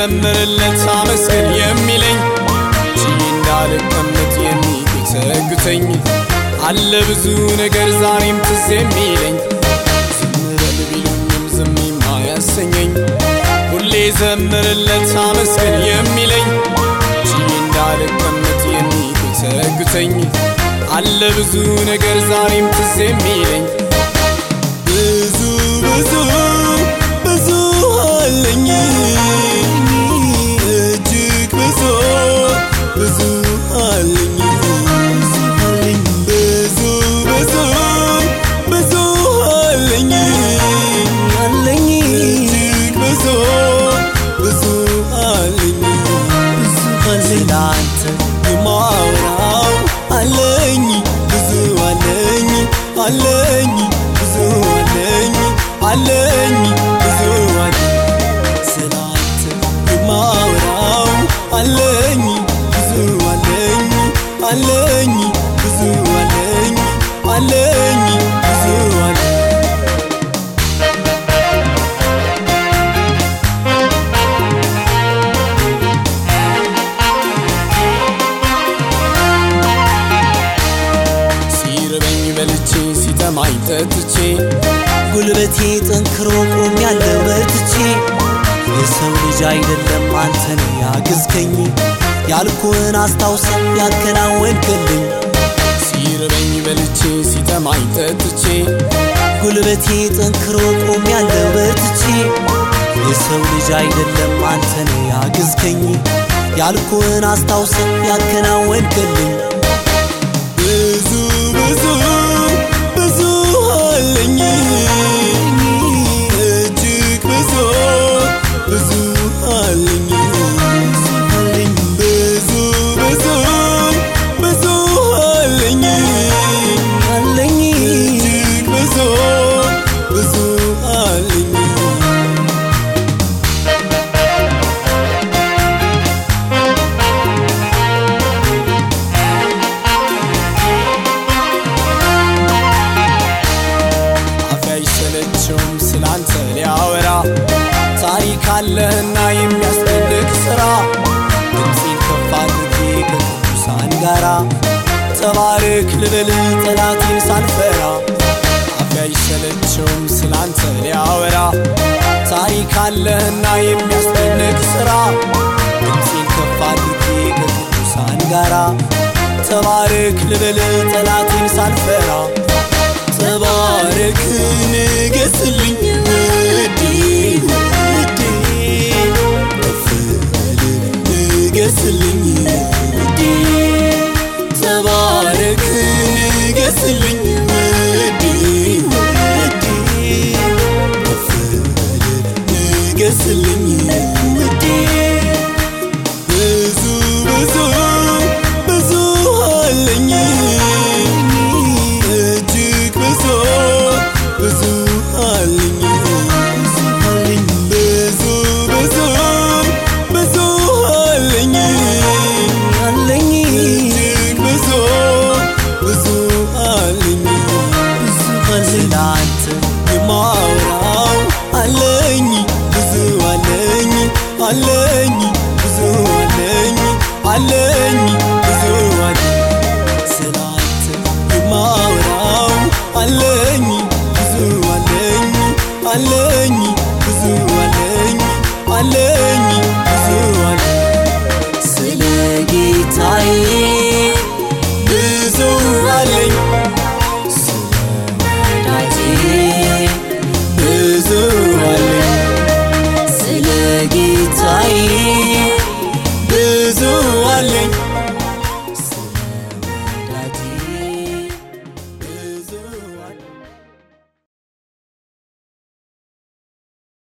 ዘምርለት አመስግን የሚለኝ ችዬ እንዳልቀመጥ የሚጎተጉተኝ አለ ብዙ ነገር ዛሬም ትዝ የሚለኝ ዝም በል ቢሉኝም ዝም የማያሰኘኝ ሁሌ ዘምርለት አመስግን የሚለኝ ችዬ እንዳልቀመጥ የሚጎተጉተኝ አለ ብዙ ነገር ዛሬም ትዝ የሚለኝ ብዙ ብዙ ብዙ አለኝ እጅግ ብዙ ብዙ አለኝ ብዙ ብዙ ብዙ አለኝ አለኝ እጅግ ብዙ ብዙ አለኝ ስላንተ የማወራው አለኝ ብዙ አለኝ አለኝ ብዙ አለኝ አለኝ ብዙ አለኝ ስላንተ የማወራው አለኝ ብዙ አለኝ አለኝ ብዙ አለኝ አለኝ ብዙ አለኝ ሲርበኝ በልቼ ሲጠማኝ ጠጥቼ ጉልበቴ ጠንክሮ ቆም ያለው በርትቼ የሰው ልጅ አይደለም አንተን ያግዝከኝ ያልኩህን አስታውሰ ያከናወንክልኝ ሲርበኝ በልቼ ሲጠማኝ ጠጥቼ ጉልበቴ ጠንክሮ ቆም ያለው በርትቼ የሰው ልጅ አይደለም አንተን ያግዝከኝ ያልኩህን አስታውሰ ያከናወንክልኝ ብዙ ብዙ ብዙ አለኝ እጅግ ብዙ ብዙ አለኝ ብዙ ብዙ ብዙ አለኝ አለኝ እጅግ ብዙ ብዙ አለኝ አፌ አይሰለቸውም ስላንተ ሊያወራ ታሪክ አለህና የሚያስደንቅ ሥራ ድምፄን ከፍ አድርጌ ከቅዱሳን ጋራ ተባረክ ልበል ጠላቴን ሳልፈራ አፌ አይሰለቸውም ስላንተ ሊያወራ ታሪክ አለህና የሚያስደንቅ ሥራ ድምፄን ከፍ አድርጌ ከቅዱሳን ጋራ ተባረክ ልበል ጠላቴን ሳልፈራ ተባረክ ንገስልኝ ውዴ ውዴ ከፍ በል ንገስልኝ ውዴ ተባረክ ንገስልኝ ውዴ ውዴ ከፍ በል ንገስልኝ ውዴ ብዙ ብዙ ብዙ አለኝ እጅግ ብዙ ብዙ አለኝ ብዙ ብዙ ብዙ አለኝ አለኝ እጅግ ብዙ ብዙ አለኝ ስላንተ የማወራው አለኝ ብዙ አለኝ አለኝ ብዙ አለኝ አለኝ ብዙ አለኝ ስላንተ የማወራው አለኝ ብዙ አለኝ አለኝ ብዙ አለኝ አለኝ ብዙ አለኝ ስለ ጌታዬ ብዙ አለኝ ስለ ወዳጄ ብዙ አለኝ ስለ ጌታዬ ብዙ አለኝ